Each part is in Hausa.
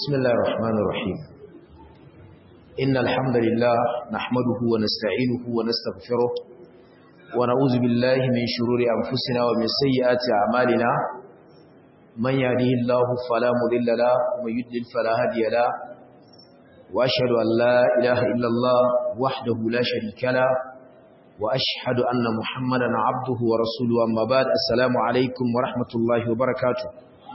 بسم الله الرحمن الرحيم إن الحمد لله نحمده ونستعينه ونستغفره ونعوذ بالله من شرور أنفسنا ومن سيئات أعمالنا من يهده الله فلا مضل له ومن يضلل فلا هادي له وأشهد أن لا إله إلا الله وحده لا شريك له وأشهد أن محمدا عبده ورسوله أما بعد السلام عليكم ورحمة الله وبركاته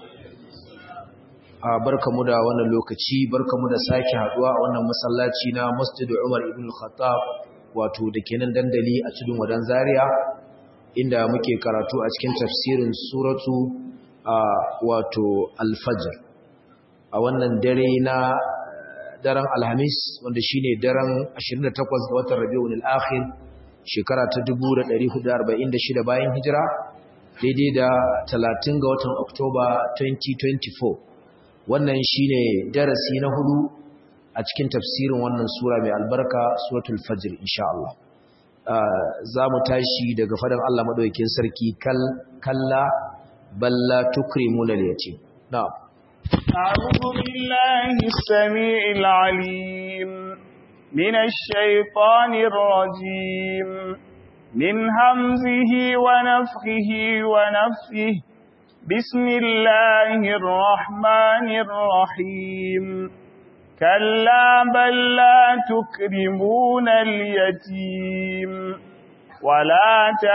barkamu da wannan lokaci barkamu da sake haduwa a wannan masallaci na Masjid Umar ibn Khattab wato kenan dandali a cikin wadan Zaria inda muke karatu a cikin tafsirin suratu wato Al-Fajr a wannan dare na daren Alhamis wanda shine daren 28 ga watan Rabiul Akhir shekara ta 1446 bayan hijira daidai da 30 ga watan Oktoba 2024 wannan shine darasi na hudu a cikin tafsirin wannan sura mai albarka suratul fajr insha Allah za mu tashi daga fadan Allah madaukakin sarki kal kalla balla tukrimuna al-yatim na'am أعوذ بالله السميع العليم من الشيطان الرجيم من همزه ونفخه ونفثه بسم الله الرحمن الرحيم كلا بل لا تكرمون اليتيم ولا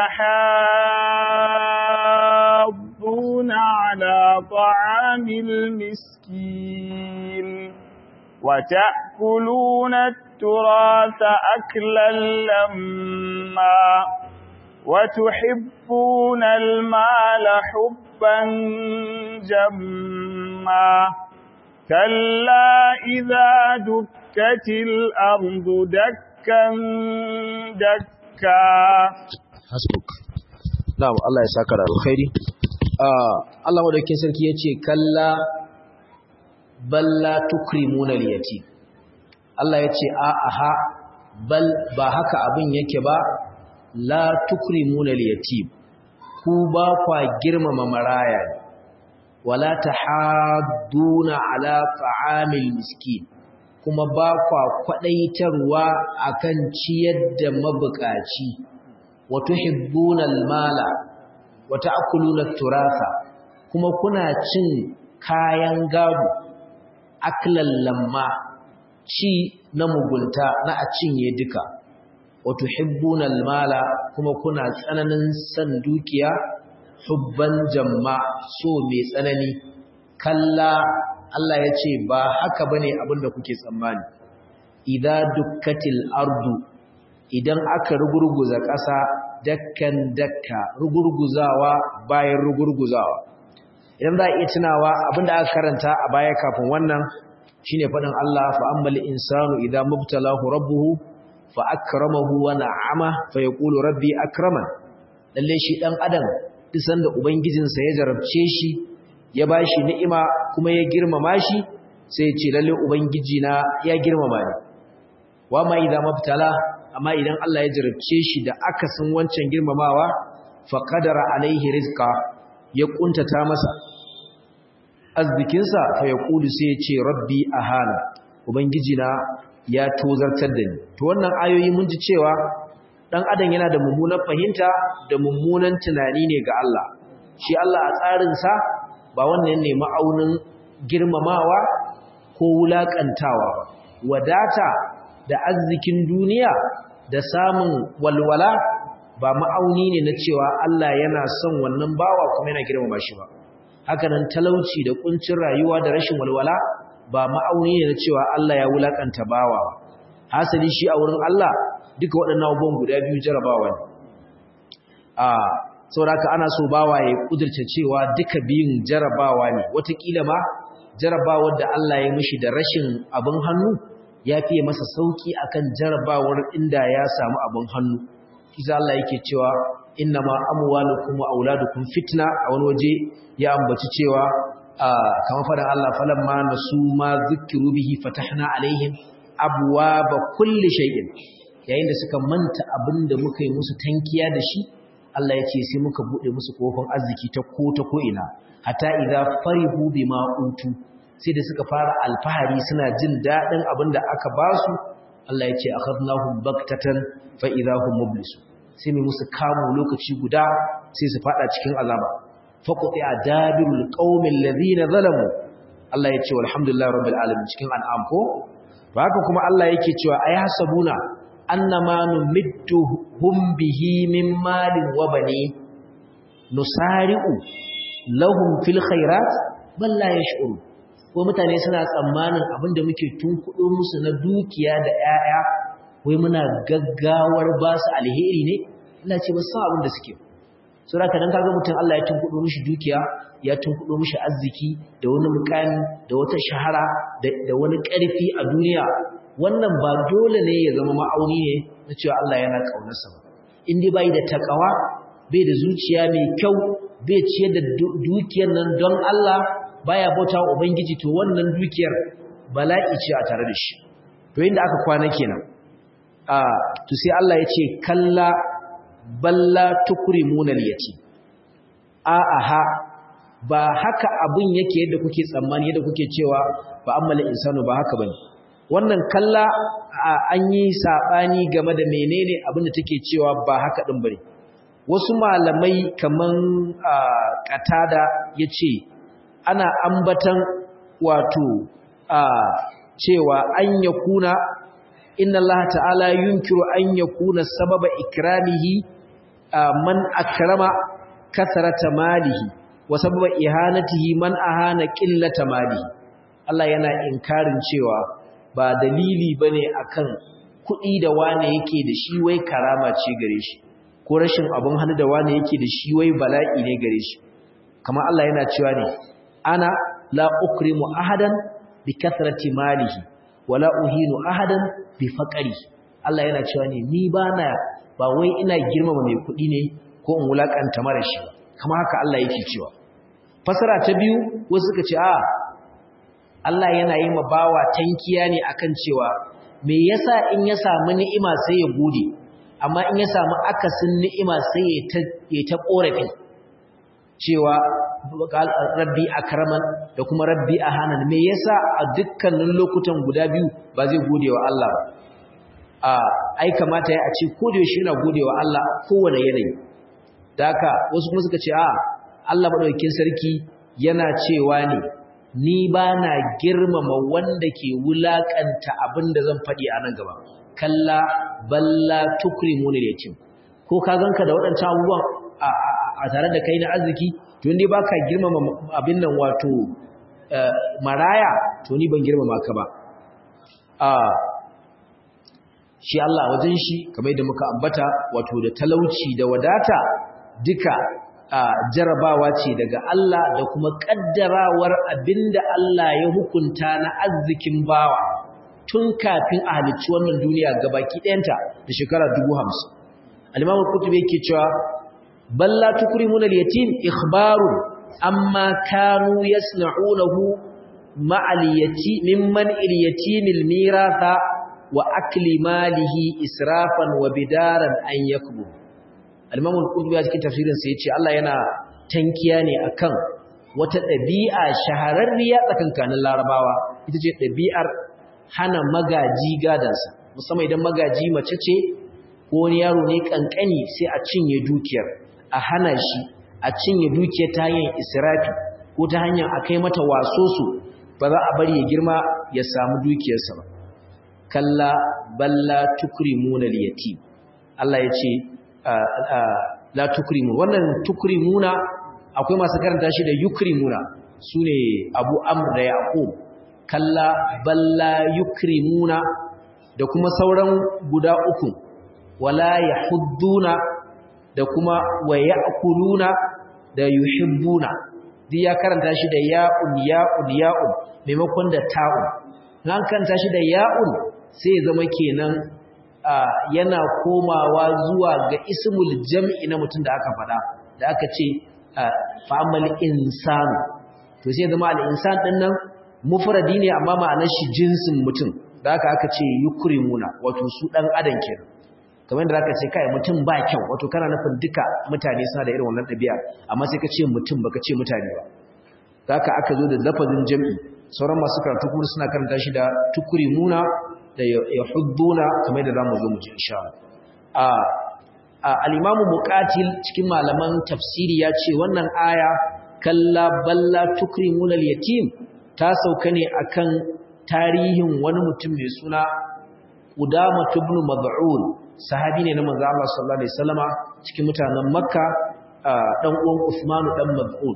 تحاضون على طعام المسكين وتأكلون التراث أكلا لما وتحبون المال حبا جما كلا إذا دكت الأرض دكا دكا hasbuk na'am Allah ya saka da alkhairi Allah madaukakin sarki yace kalla balla tukrimuna al-yatim Allah yace a aha bal ba haka abin yake ba la tukrimuna al-yatim ku ba kwa girmama maraya wala tahadduna ala ta'amil miskin kuma ba kwa kwadaitarwa akan ciyar da mabukaci wa tuhibbuna al-mala wa ta'kuluna at-turatha kuma kuna cin kayan gado aklan lamma ci na mugunta na a cinye duka wato hibbunal mala kuma kuna tsananin san dukiya hubban jamma so mai tsanani kalla Allah ya ce ba haka bane abinda kuke tsammani idza dukkatil ardu idan aka rugurguza ƙasa dakkan dakka rugurguzawa bayan rugurguzawa idan za a iya tunawa abinda aka karanta a baya kafin wannan shine faɗin Allah fa ammal insanu idza mubtalahu rabbuhu fa akramahu wa na'ama fa yaqulu rabbi akraman lalle shi dan adam duk sanda ubangijinsa ya jarabce shi ya bashi ni'ima kuma ya girmama shi sai ya ce lalle ubangiji na ya girmama ni wa ma idza mabtala amma idan Allah ya jarabce shi da akasin wancan girmamawa fa qadara alaihi rizqa ya kuntata masa arzikinsa fa yaqulu sai ya ce rabbi ahana ubangiji na ya tozartar da ni to wannan ayoyi mun ji cewa dan adam yana da mummunan fahimta da mummunan tunani ne ga Allah shi Allah a tsarin sa ba wannan ne ma'aunin girmamawa ko wulakantawa ba wadata da arzikin duniya da samun walwala ba ma'auni ne na cewa Allah yana son wannan bawa kuma yana girmama shi ba haka nan talauci da kuncin rayuwa da rashin walwala ba ma'auni ne na cewa Allah ya wulakanta bawa ba hasali shi a wurin Allah duka waɗannan abubuwan guda biyu jarabawa ne a saboda ana so bawa ya kudurce cewa duka biyun jarabawa ne wataƙila ma jarabawar da Allah ya mishi da rashin abin hannu ya fiye masa sauki akan jarabawar inda ya samu abin hannu kisa Allah yake cewa innama amwalukum wa auladukum fitna a wani waje ya ambaci cewa kamar faɗin Allah falamma nasu ma zikiru bihi fatahna alaihim abwaba kulli shay'in yayin da suka manta abinda muka yi musu tankiya da shi Allah ya ce sai muka bude musu kofin arziki ta ko ta ko ina hatta idza farihu bima utu sai da suka fara alfahari suna jin daɗin abin da aka ba su Allah ya ce akhadnahum baktatan fa idahum mublisun sai mai musu kamu lokaci guda sai su fada cikin azaba faqti adabirul qaumil ladina zalamu Allah ya ce walhamdulillahi rabbil alamin cikin an'am ko ba haka kuma Allah yake cewa ayasabuna annama numidduhum bihi min malin wa bani nusari'u lahum fil khairat bal la yash'urun ko mutane suna tsammanin abinda muke tunkudo musu na dukiya da 'ya'ya wai muna gaggawar ba su alheri ne Allah ce ba san abin da suke so da kadan kaga mutum Allah ya tunkudo mishi dukiya ya tunkudo mishi arziki da wani mukami da wata shahara da wani ƙarfi a duniya wannan ba dole ne ya zama ma'auni ne na cewa Allah yana kaunarsa ba in dai bai da takawa bai da zuciya mai kyau bai ciyar da dukiyar nan don Allah baya bauta wa ubangiji to wannan dukiyar bala'i ce a tare da shi to inda aka kwana kenan a to sai Allah ya ce kalla balla tukrimuna al-yatim a aha ba haka abin yake yadda kuke tsammani yadda kuke cewa ba amma insanu ba haka bane wannan kalla an yi sabani game da menene abin da take cewa ba haka din bane wasu malamai kaman qatada yace ana ambatan wato cewa an yakuna inna Allah ta'ala yunkiru an yakuna sababa ikramihi man akrama kasarata malihi wa sababa ihanatihi man ahana qillata malihi Allah yana inkarin cewa ba dalili bane akan kuɗi da wane yake da shi wai karama ce gare shi ko rashin abun hannu da wane yake da shi wai bala'i ne gare shi kamar Allah yana cewa ne ana la ukrimu ahadan bi kathrati malihi wala uhinu ahadan bi faqari Allah yana cewa ne ni bana ba wai ina girmama mai kuɗi ne ko in wulakanta mara shi kamar haka Allah yake cewa fasara ta biyu wasu suka ce a Allah yana yi ma bawa tankiya ne akan cewa me yasa in ya samu ni'ima sai ya gode amma in ya samu akasin ni'ima sai ya ta ya ta korafi cewa rabbi akraman da kuma rabbi ahanan me yasa a dukkanin lokutan guda biyu ba zai gode wa Allah ba a ai kamata ya a ce ko da yaushe yana gode wa Allah kowane yanayi da haka wasu kuma suka ce a Allah madaukakin sarki yana cewa ne ni ba na girmama wanda ke wulakanta abin da zan faɗi a nan gaba kalla balla tukrimuna yatim ko ka ganka da waɗancan abubuwan a tare da kai na arziki to indai baka girmama abin nan wato maraya to ni ban girmama ka ba a shi Allah wajen shi kamar yadda muka ambata wato da talauci da wadata duka jarabawa ce daga Allah da kuma kaddarawar abinda Allah ya hukunta na arzikin bawa tun kafin a halicci wannan duniya gabaki ɗayanta da shekara 50 al-Imam al-Qurtubi yake cewa balla tukrimuna al-yatim ikhbaru amma kanu yasna'unahu ma'al yatim mimman al-yatim al-miratha wa akli malihi israfan wa bidaran an yakbu al-imam al-qurtubi a cikin tafsirin sa yace Allah yana tankiya ne akan wata dabi'a shahararriya tsakankanin larabawa ita ce dabi'ar hana magaji gadansa musamman idan magaji mace ce ko wani yaro ne kankani sai a cinye dukiyar a hana shi a cinye dukiyar ta hanyar israfi ko ta hanyar akai mata wasoso ba za a bari ya girma ya samu dukiyarsa ba kalla balla tukrimuna al-yatim Allah yace la tukrimun wannan tukrimuna akwai masu karanta shi da yukrimuna sune Abu Amr da Yaqub kalla balla yukrimuna da kuma sauran guda uku wala yahudduna da kuma wa ya'kuluna da yuhibbuna duk ya karanta shi da ya'un ya'un ya'un maimakon da ta'un nan karanta shi da ya'un sai zama kenan yana komawa zuwa ga ismul jam'i na mutum da aka faɗa da aka ce fa'amal insanu to sai zama al'insan ɗin nan mufradi ne amma ma'anar shi jinsin mutum da aka aka ce yukrimuna wato su ɗan adam kenan kamar da aka ce kai mutum ba kyau wato kana nufin duka mutane suna da irin wannan ɗabi'a amma sai ka ce mutum baka ce mutane ba haka aka zo da lafazin jam'i sauran masu karatu kuma suna karanta shi da tukrimuna da yahudduna kamar da zamu zo mu ji insha Allah al-imamu muqatil cikin malaman tafsiri ya ce wannan aya kalla balla tukrimuna al-yatim ta sauka ne akan tarihin wani mutum mai suna Qudama ibn Mad'un sahabi ne na manzo Allah sallallahu alaihi wasallama cikin mutanen Makka dan uwan Uthman dan Mad'un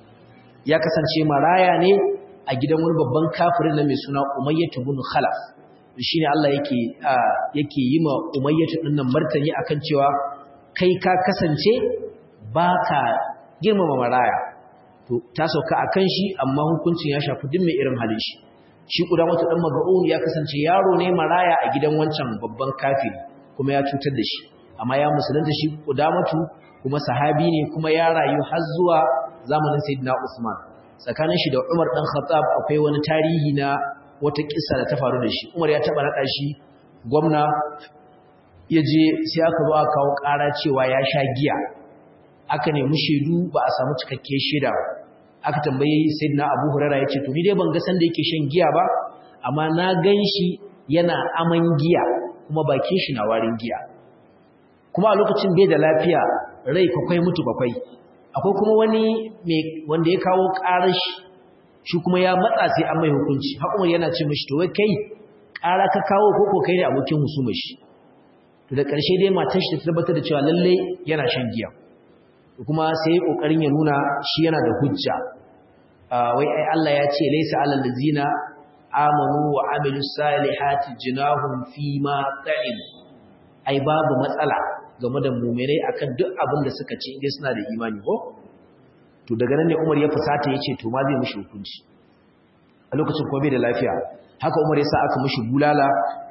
ya kasance maraya ne a gidan wani babban kafirin na mai suna Umayyah ibn Khalaf shine Allah yake yake yi ma Umayyah din nan martani akan cewa kai ka kasance baka girmama maraya to ta sauka akan shi amma hukuncin ya shafi duk mai irin halin shi shi Qudamatu dan Mad'un ya kasance yaro ne maraya a gidan wancan babban kafiri kuma ya cutar da shi amma ya musulunta shi Qudamatu kuma sahabi ne kuma ya rayu har zuwa zamanin Sayyidina Usman tsakanin shi da Umar dan Khattab akwai wani tarihi na wata kissa da ta faru da shi Umar ya taba nada shi gwamna yaje sai aka zo aka kawo ƙara cewa ya sha giya aka nemi shaidu ba a samu cikakke shaida ba aka tambaye sayyidina Abu Hurairah yace to ni dai ban ga san da yake shan giya ba amma na ganshi yana aman giya kuma bakin shi na warin giya kuma a lokacin bai da lafiya rai kwakwai mutu kwakwai akwai kuma wani wanda ya kawo ƙarar shi shi kuma ya matsa sai an mai hukunci hakumar yana ce mashi to wai kai ƙara ka kawo ko ko kai ne abokin husumar shi to da ƙarshe dai matar shi ta tabbatar da cewa lalle yana shan giya kuma sai ya kokarin ya nuna shi yana da hujja wai ai Allah ya ce laysa alal ladzina amanu wa amilus salihati junahum fi ma ta'im ai babu matsala game da mu'minai akan duk abin da suka ci inda suna da imani ko to daga nan ne Umar ya fusata yace to ma zai mishi hukunci a lokacin kuma bai da lafiya haka Umar ya sa aka mishi bulala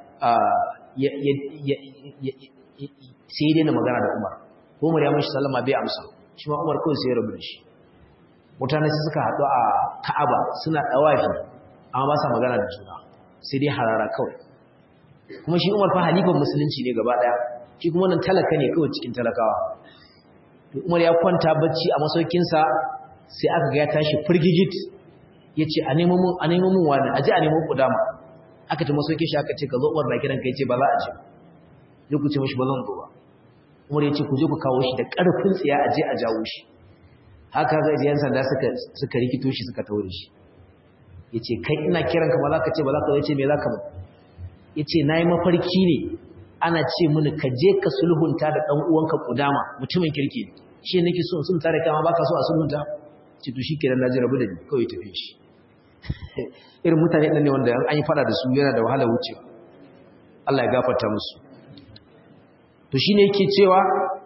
sai dai na magana da Umar Umar ya mishi sallama bai amsa shi ma Umar kawai sai ya rabu da shi mutane su suka haɗu a Ka'aba suna dawafi amma ba sa magana da juna sai dai harara kawai kuma shi Umar fa halifan musulunci ne gaba daya shi kuma wannan talaka ne kawai cikin talakawa to Umar ya kwanta bacci a masaukin sa sai aka ga ya tashi firgigit yace a nemo mun a nemo mun wani aje a nemo kudama aka ta masaukin shi aka ce ka zo Umar na kiran ka yace ba za a je zai ku ce mishi ba zan zo ba Umar ya ce ku je ku kawo shi da ƙarfin tsiya a je a jawo shi haka zai yan sanda suka suka rikito shi suka taure shi yace kai ina kiran ka ba za ka ce ba za ka yace me za ka ba yace nayi mafarki ne ana ce mini ka je ka sulhunta da dan uwanka kudama mutumin kirki shi nake so sun tare kama baka so a sulhunta ce to shikenan naji rabu da ni kawai tafi shi irin mutane ɗan ne wanda an yi fada da su yana da wahala wucewa Allah ya gafarta musu to shine yake cewa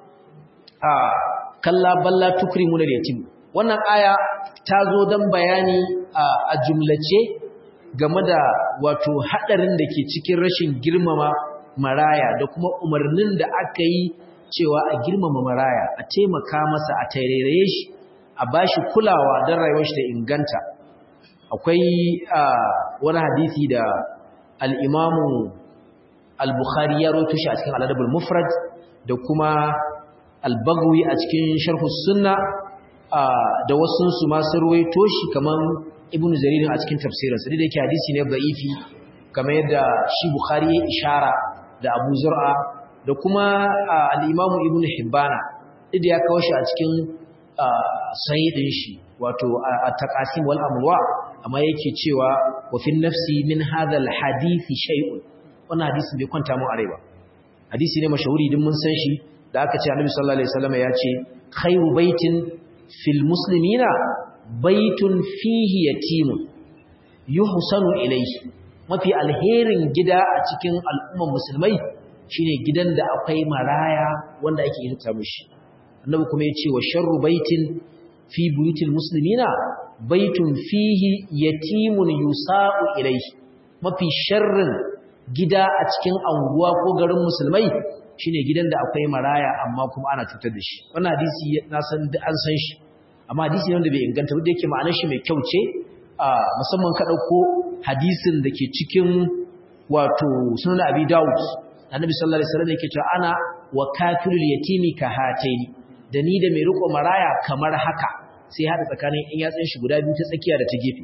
a kalla balla tukrimuna yatim wannan aya ta zo dan bayani a jumlace game da wato hadarin da ke cikin rashin girmama maraya da kuma umarnin da aka yi cewa a girmama maraya a taimaka masa a tairaye shi a bashi kulawa don rayuwar shi da inganta akwai wani hadisi da al-imamu al-bukhari ya roto shi a cikin al-adabul mufrad da kuma al-baghawi a cikin sharh sunna da wasu su ma sun ruwaito shi kaman ibnu jarir a cikin tafsirinsa da yake hadisi ne da'ifi kamar yadda shi bukhari ya ishara da abu zur'a da kuma al-imamu ibnu hibbana da ya kawo shi a cikin sayyidin shi wato at-taqasim wal amwa amma yake cewa wa fi nafsi min hadha al-hadisi shay'un wannan hadisi bai kwanta mu arewa hadisi ne mashahuri din mun san shi da aka ce annabi sallallahu alaihi wasallam ya ce khayru baitin fil muslimina baitun fihi yatimun yuhsanu ilayhi mafi alherin gida a cikin al'umman musulmai shine gidan da akwai maraya wanda ake hirta mishi annabi kuma ya ce wa sharru baitin fi buyutil muslimina baitun fihi yatimun yusa'u ilayhi mafi sharrin gida a cikin anguwa ko garin musulmai shine gidan da akwai maraya amma kuma ana cutar da shi wannan hadisi na san da an san shi amma hadisi ne wanda bai inganta ba da yake ma'anar shi mai kyau ce musamman ka dauko hadisin da ke cikin wato sunan abi daud annabi sallallahu alaihi wasallam yake cewa ana wa kafirul yatimi ka hataini da ni da mai riko maraya kamar haka sai haɗa tsakanin in yatsun shi guda biyu ta tsakiya da ta gefe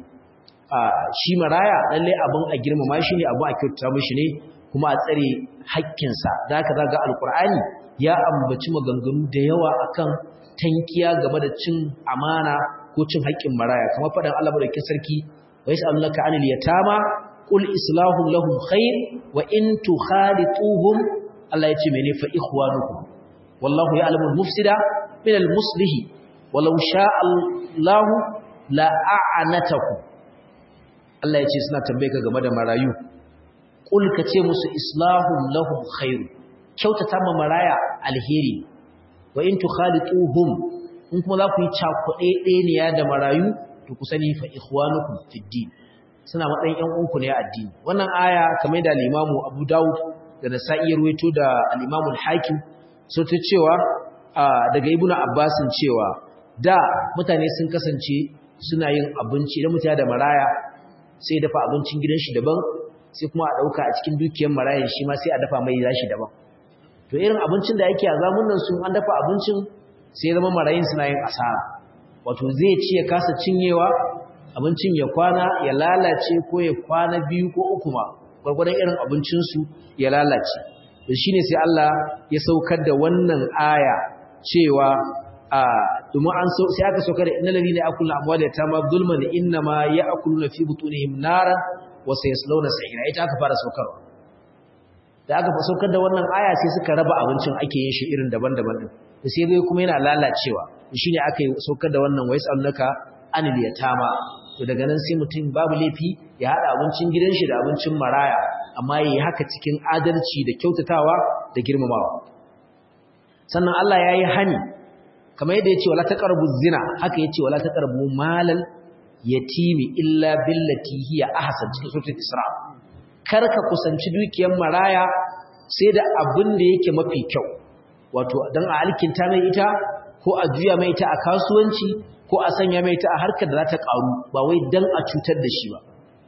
shi maraya lalle abin a girmama shi ne abin a kyautata mishi ne kuma a tsare haƙƙinsa da haka zaga alkur'ani ya ambaci maganganu da yawa akan tankiya game da cin amana ko cin haƙƙin maraya kamar faɗin Allah madaukakin sarki wa yas'alunaka anil yatama qul islahu lahum khair wa in tukhalituhum Allah yace mene fa ikhwanukum wallahu ya'lamu al-mufsida min al-muslih walau sha'a Allah la a'anatakum Allah yace suna tambaye ka game da marayu qul ka ce musu islahum lahum khair kyautata ma maraya alheri wa in tukhalituhum in kuma za ku yi cakuɗe ɗeniya da marayu to ku sani fa ikhwanukum fid din suna matsayin ƴan uwanku ne a addini wannan aya kamar da al-Imam Abu Dawud da Nasa'i ruwaito da al-Imam al-Hakim so ta cewa daga Ibn Abbas cewa da mutane sun kasance suna yin abinci idan mutane da maraya sai dafa abincin gidan shi daban sai kuma a dauka a cikin dukiyar marayan shi ma sai a dafa mai zashi daban to irin abincin da yake a zamunan sun an dafa abincin sai zama marayin suna yin asara wato zai ci ya kasa cinyewa abincin ya kwana ya lalace ko ya kwana biyu ko uku ma gwargwadon irin abincinsu ya lalace da shi ne sai Allah ya saukar da wannan aya cewa a domin an sai aka saukar da inna lalina ya akula amwal ya tama zulman inna ma ya akulu na fi butunihim nara wa sayaslawna sa'ira ita aka fara saukarwa da aka fa saukar da wannan aya sai suka raba abincin ake yin shi irin daban-daban din da sai dai kuma yana lalacewa shine aka yi saukar da wannan wais annaka anil yatama to daga nan sai mutum babu laifi ya hada abincin gidan shi da abincin maraya amma yayi haka cikin adalci da kyautatawa da girmamawa sannan Allah yayi hani kamar yadda yace wala taqrabu zina haka yace wala taqrabu malal yatimi illa billati hiya ahsan cikin suratul isra karka kusanci dukiyar maraya sai da abin da yake mafi kyau wato dan a alkinta mai ita ko a juya mai ita a kasuwanci ko a sanya mai ita a harkar da za ta karu ba wai dan a cutar da shi ba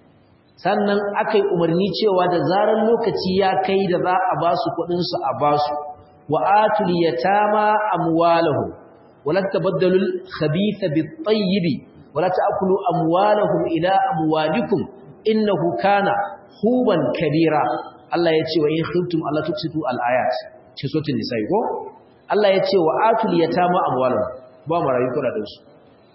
sannan akai umarni cewa da zaran lokaci ya kai da za a ba su kuɗin su a ba su wa atul yatama amwalahum wala tabaddalul khabitha bit tayyib wala ta'kulu amwalahum ila amwalikum innahu kana huban kabira Allah ya ce wa in khiftum alla tuksitu al-ayat ce sotin nisa'i ko Allah ya ce wa atul yatama amwalahum ba marayu kuna da su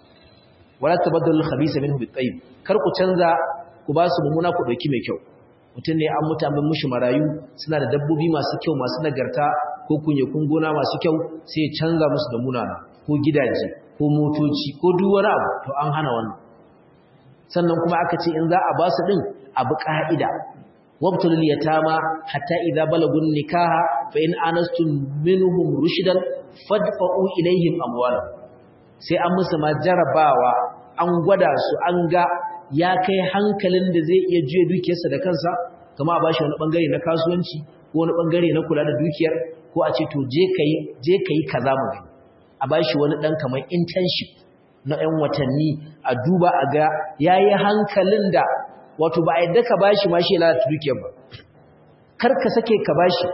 wala tabaddalu al-khabisa minhu bit-tayyib kar ku canza ku ba su mumuna ku dauki mai kyau mutun ne an muta min mushi marayu suna da dabbobi masu kyau masu nagarta ko kunye kun gona masu kyau sai ya canza musu da munana ko gidaje ko motoci ko duk wani abu to an hana wannan sannan kuma aka ce in za a ba su din abu ka'ida wabtul yatama hatta idza balagun nikaha fa in anastum minhum rushdan fadfa'u ilaihim amwalahum sai an musu ma jarabawa an gwada su an ga ya kai hankalin da zai iya juya dukiyarsa da kansa kuma a bashi wani bangare na kasuwanci ko wani bangare na kula da dukiyar ko a ce to je kai je kai kaza mu gani a bashi wani dan kamar internship na ɗan watanni a duba a ga yayi hankalin da wato ba a yadda ka bashi ma shi ya lalata dukiyar ba kar ka sake ka bashi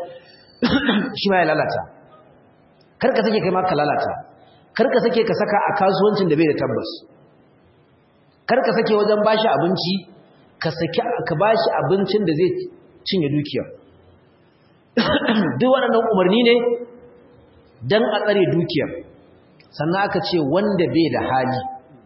shi ma ya lalata kar ka sake kai ma ka lalata kar ka sake ka saka a kasuwancin da bai da tabbas kar ka sake wajen bashi abinci ka saki ka bashi abincin da zai cinye dukiyar duk waɗannan umarni ne dan a tsare dukiyar sannan aka ce wanda bai da hali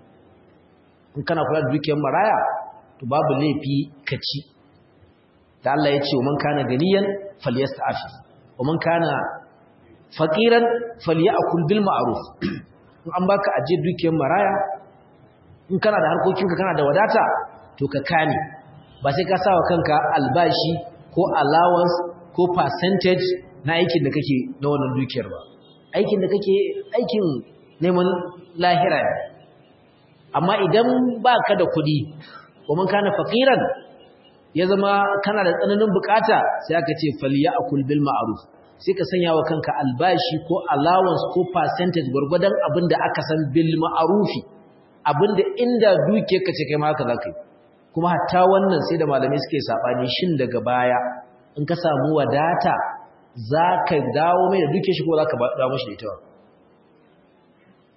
in kana kula da dukiyar maraya to babu laifi ka ci da Allah ya ce wa man kana ganiyan falyasta'fi wa man kana faqiran falyakul bil ma'ruf in an baka aje dukiyar maraya in kana da harkokinka kana da wadata to ka kame ba sai ka sawa kanka albashi ko allowance ko percentage na aikin da kake na wannan dukiyar ba aikin da kake aikin neman lahira ne amma idan baka da kuɗi kuma kana faqiran ya zama kana da tsananin bukata sai aka ce falyakul bil ma'ruf sai ka sanya wa kanka albashi ko allowance ko percentage gurgudan abinda aka san bil ma'rufi abinda inda duke ka ce kai ma haka zaka yi kuma hatta wannan sai da malamai suke sabani shin daga baya in ka samu wadata zaka dawo mai da duke shi ko zaka dawo mishi da ita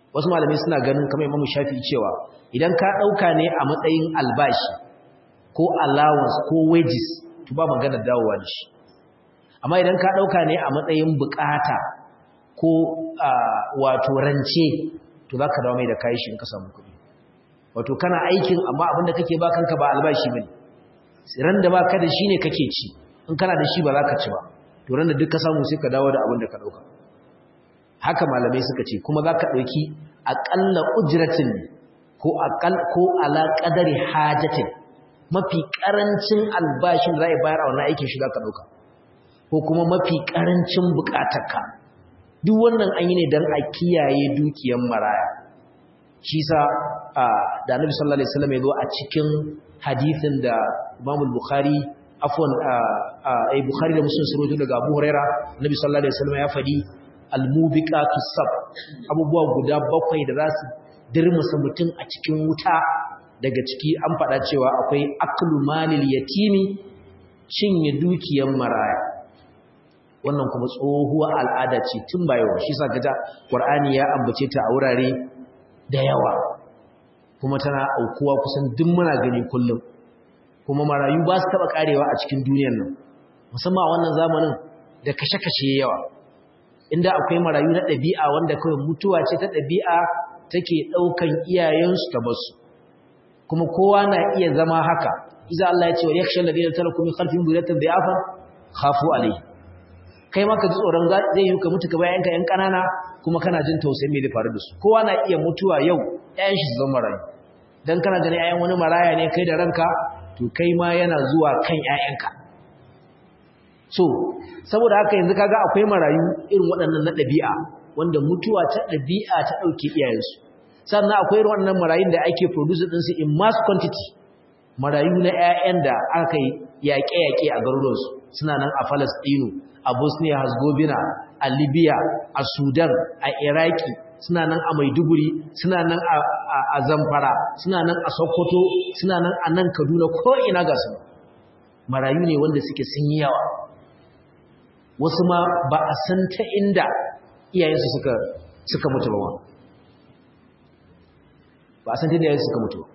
wasu malamai suna ganin kamar imamu shafi cewa idan ka ɗauka ne a matsayin albashi ko allowance ko wages to ba magana dawowa da shi amma idan ka ɗauka ne a matsayin bukata ko wato rance to za ka dawo mai da kayi shi in ka samu kuɗi wato kana aikin amma abinda kake ba kanka ba albashi bane ran da ba ka da shi ne kake ci in kana da shi ba za ka ci ba to ran da duk ka samu sai ka dawo da abin da ka ɗauka haka malamai suka ce kuma za ka ɗauki aƙalla ujiratin ko ko ala ƙadari hajatin mafi ƙarancin albashin da za a bayar a wannan aikin shi za ka ɗauka ko kuma mafi ƙarancin buƙatarka duk wannan an yi ne don a kiyaye dukiyar maraya shi sa da annabi sallallahu alaihi wasallam ya zo a cikin hadithin da Imam Bukhari afwan ai Bukhari da Muslim sun daga Abu Huraira annabi sallallahu alaihi wasallam ya fadi al-mubiqatu sab abubuwa guda bakwai da za su dirmusa mutum a cikin wuta daga ciki an faɗa cewa akwai aklu malil yatimi cinye dukiyar maraya wannan kuma tsohuwar al'ada ce tun ba yau shi sa gaja Qur'ani ya ambace ta a wurare da yawa kuma tana aukuwa kusan duk muna gani kullum kuma marayu ba su taba karewa a cikin duniyar nan musamman a wannan zamanin da kashe-kashe yawa inda akwai marayu na ɗabi'a wanda kawai mutuwa ce ta ɗabi'a take ɗaukan iyayensu ta basu kuma kowa na iya zama haka iza Allah ya ce wa yakhsha alladhina taraku min khalfihim dhurriyatan dha'afa khafu alayhi kai ma ka ji tsoron zai yi ka mutu ka bayan ka yan kanana kuma kana jin tausayin me da faru da su kowa na iya mutuwa yau ƴaƴan shi su zama marayu dan kana ganin ƴaƴan wani maraya ne kai da ranka to kai ma yana zuwa kan ƴaƴanka so saboda haka yanzu kaga akwai marayu irin waɗannan na ɗabi'a wanda mutuwa ta ɗabi'a ta ɗauke iyayensu sannan akwai irin waɗannan marayun da ake produce ɗinsu in mass quantity marayu na ƴaƴan da aka yi yaƙe-yaƙe a garuruwansu suna nan a Falastinu a Bosnia Herzegovina a Libya a Sudan a Iraki suna nan a Maiduguri suna nan a Zamfara suna nan a Sokoto suna nan a nan Kaduna ko ina ga su marayu ne wanda suke sun yi yawa wasu ma ba a san ta inda iyayensu suka suka mutu ba ba a san ta inda iyayensu suka mutu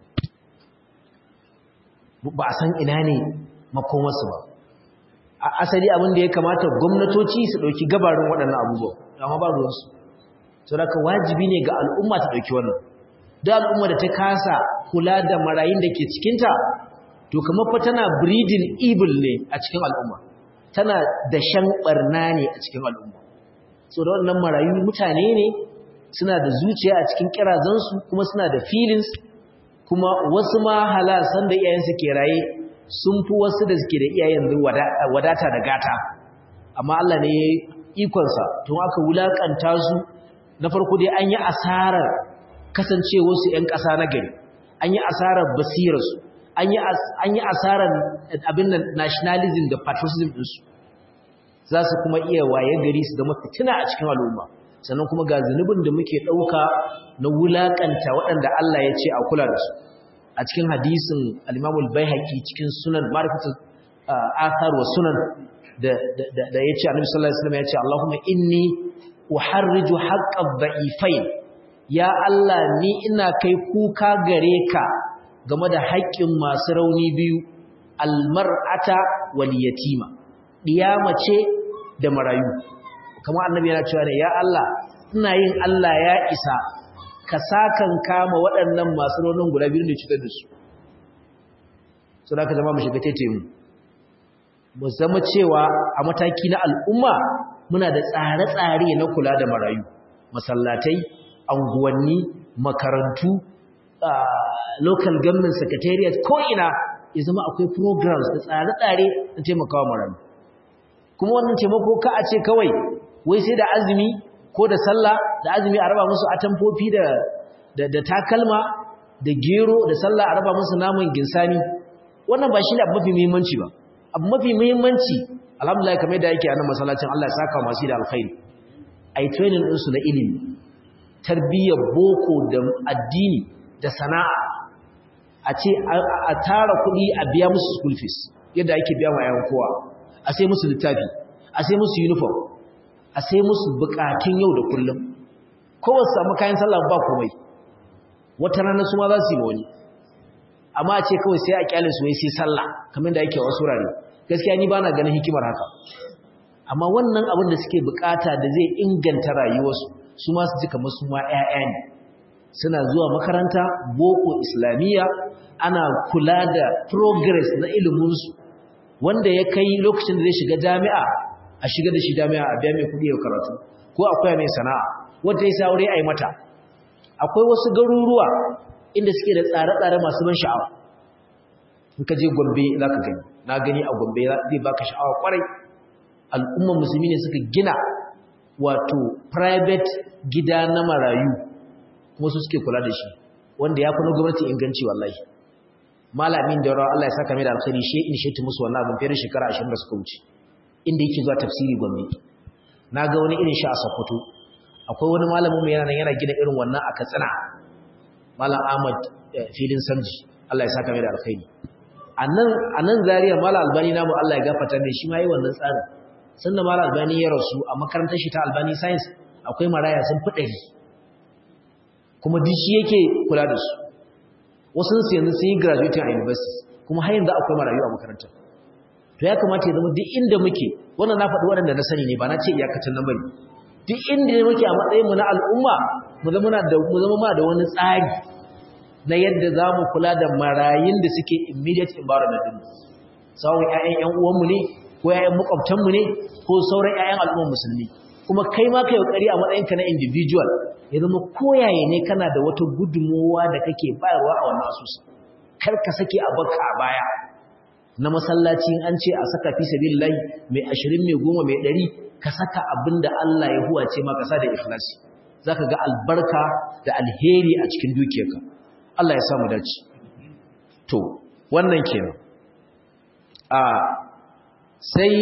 ba a san ina ne makomarsu ba a asali abin da ya kamata gwamnatoci su ɗauki gabarin waɗannan abubuwa amma ba ruwansu sau da wajibi ne ga al'umma ta ɗauki wannan da al'umma da ta kasa kula da marayun da ke cikinta to kamar fa tana breeding evil ne a cikin al'umma tana da shan ɓarna ne a cikin al'umma so da wannan marayu mutane ne suna da zuciya a cikin kirazansu kuma suna da feelings kuma wasu ma halasan da iyayensu ke raye sun fi wasu da suke da iyayen wadata da gata amma Allah ne ikonsa tun aka wulakanta su na farko dai an yi asarar kasancewarsu 'yan ƙasa na gari an yi asarar basirarsu an yi asarar abin nan nationalism da patriotism ɗinsu za su kuma iya waye gari su zama fitina a cikin al'umma sannan kuma ga zunubin da muke ɗauka na wulakanta waɗanda Allah ya ce a kula da su a cikin hadisin al-Imamul Baihaqi cikin sunan Ma'rifatul Athar wa Sunan da da yace Annabi sallallahu alaihi wasallam yace Allahumma inni uharriju haqqad da'ifain ya Allah ni ina kai kuka gare ka game da haƙƙin masu rauni biyu al-mar'ata wal yatima diyama ce da marayu kamar annabi yana cewa ne ya Allah ina yin Allah ya isa ka sakan kama waɗannan masu raunin guda biyu ne cutar da su so da ka zama mu shiga tete mu mu zama cewa a mataki na al'umma muna da tsare-tsare na kula da marayu masallatai anguwanni makarantu local government secretariat ko ina ya zama akwai programs da tsare-tsare na taimakawa marayu kuma wannan taimako ka a ce kawai wai sai da azumi ko da sallah da azumi a raba musu atamfofi da da takalma da gero da sallah a raba musu naman ginsani wannan ba shi ne abu mafi muhimmanci ba abu mafi muhimmanci alhamdulillah kamar yadda yake a nan masallacin Allah ya saka masu da alkhairi ai training din su na ilimi tarbiyyar boko da addini da sana'a a ce a tara kuɗi a biya musu school fees yadda ake biya wa yayan kowa a sai musu littafi a sai musu uniform a sai musu bukatun yau da kullum ko ba su samu kayan sallah ba komai wata rana su ma za su yi wani amma a ce kawai sai a kyalin su wai sai sallah kamar da yake wasu rare gaskiya ni ba na ganin hikimar haka amma wannan abin da suke bukata da zai inganta rayuwarsu su ma su ji kamar su ma 'ya'ya ne suna zuwa makaranta boko islamiyya ana kula da progress na iliminsu wanda ya kai lokacin da zai shiga jami'a a shiga da shi jami'a a biya mai kudi ya karatu ko akwai mai sana'a wanda ya saure a yi mata akwai wasu garuruwa inda suke da tsare-tsare masu ban sha'awa in ka je gombe za ka gani na gani a gombe zai baka sha'awa kwarai al'umman musulmi ne suka gina wato private gida na marayu kuma su suke kula da shi wanda ya fi na gwamnati inganci wallahi malamin da rawa Allah ya saka mai da alkhairi shi in shi musu wannan abin fiye da shekara 20 da suka wuce inda yake zuwa tafsiri gombe na ga wani irin shi a Sokoto akwai wani malamin mai yana yana gina irin wannan a Katsina malam Ahmad filin Samji Allah ya saka mai da alkhairi anan anan Zaria malam Albani namu Allah ya gafarta mai shi ma yi wannan tsarin sannan malam Albani ya rasu a makarantar shi ta Albani Science akwai maraya sun fi ɗari kuma duk shi yake kula da su wasu su yanzu sun yi graduating a university kuma har yanzu akwai marayu a makarantar to ya kamata ya zama duk inda muke wannan na faɗi waɗanda na sani ne ba na ce iyakacin nan bane duk inda muke a matsayin mu na al'umma mu zama da mu zama ma da wani tsari na yadda za mu kula da marayun da suke immediate environment din sawun ƴaƴan ƴan uwanmu ne ko ƴaƴan makwabtanmu ne ko sauran ƴaƴan al'ummar musulmi kuma kai ma kai kokari a matsayinka na individual ya zama koyaye ne kana da wata gudunmowa da kake bayarwa a wannan asusu kar ka sake a baka a baya na masallaci an ce a saka fi sabilillahi mai 20 mai 10 mai 100 ka saka abinda Allah ya huwace maka sa da ikhlasi zaka ga albarka da alheri a cikin dukiyarka Allah ya samu dace to wannan kenan a sai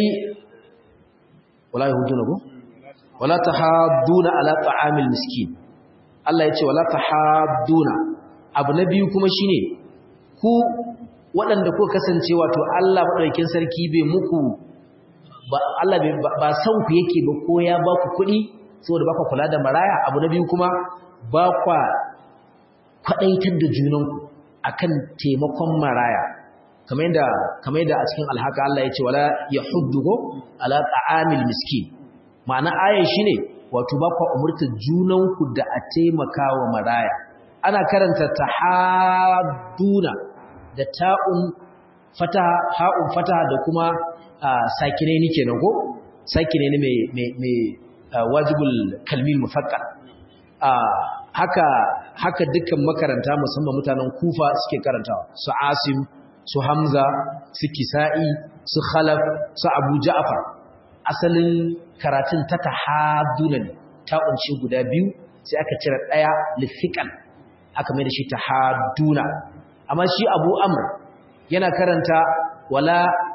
wallahi huduna go wala tahadduna ala ta'amil miskin Allah ya ce wala tahadduna abu na biyu kuma shine ku waɗanda ko kasance wato Allah madaukakin sarki bai muku ba Allah ba san ku yake ba ko ya ba ku kuɗi saboda ba ku kula da maraya abu na biyu kuma ba kwa kwadaitar da junanku akan taimakon maraya kamar yadda kamar yadda a cikin alhaka Allah ya ce wala yahuddu ala ta'amil miskin ma'ana ayan shine wato ba ku umurta junanku da a taimaka wa maraya ana karanta tahadduna da ta'un fataha ha'un fataha da kuma sakine ni kenan ko sakine ne mai mai mai wajibul kalmil mufakkar haka haka dukkan makaranta musamman mutanen kufa suke karantawa su asim su hamza su kisa'i su khalaf su abu ja'far asalin karatun ta tahaduna ne ta kunshi guda biyu sai aka cire daya lifiqan aka mai da shi tahaduna amma shi Abu Amr yana karanta wala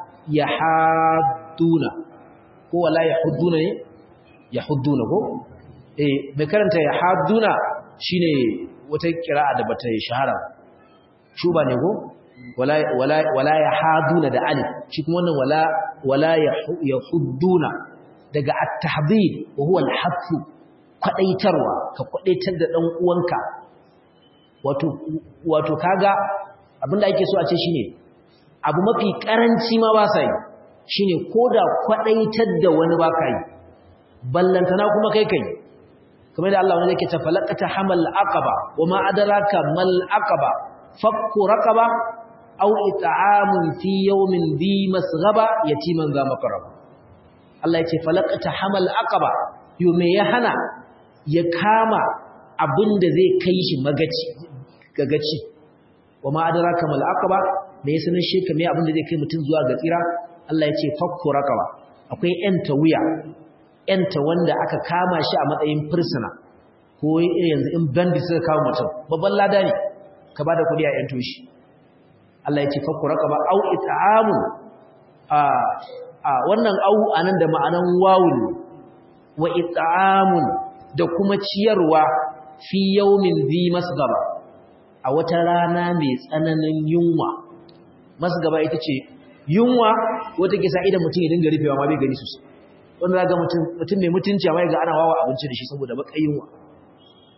yahaduna ko wala yahudduna ne yahudduna ko eh mai karanta yahaduna shine wata kira'a da bata shahara shuba ne ko wala wala wala yahaduna da alif shi kuma wannan wala wala yahudduna daga at-tahdhib wa huwa al-hadd kwadaitarwa ka kwadaitar da dan uwanka wato wato kaga abinda ake so a ce shine abu mafi karanci ma ba sai shine koda kwadaitar da wani ba kai ballantana kuma kai kai kamar da Allah wanda yake ta falaqata hamal aqaba wama adraka mal aqaba fakku raqaba aw it'amun fi yawmin dhi masghaba yatiman za makaraba Allah ya ce falaqata hamal aqaba yo me ya hana ya kama abinda zai kai shi magaci gagaci wama adraka mal aqaba me ya sanin shi kamar abinda zai kai mutun zuwa ga tsira Allah ya ce fakku raqaba akwai yanta wuya yanta wanda aka kama shi a matsayin fursuna ko yanzu in bandi suka kawo mutum babban lada ne ka bada kudi a yanto shi Allah ya ce fakku raqaba au it'amu a a wannan au anan da ma'anan wawun wa it'amun da kuma ciyarwa fi yawmin dhi masgaba a wata rana mai tsananin yunwa masgaba ita ce yunwa wata kisa idan mutum ya dinga rufewa ma bai gani sosai wanda zaga mutum mutum mai mutunci amma ga ana wawa abinci da shi saboda baka yunwa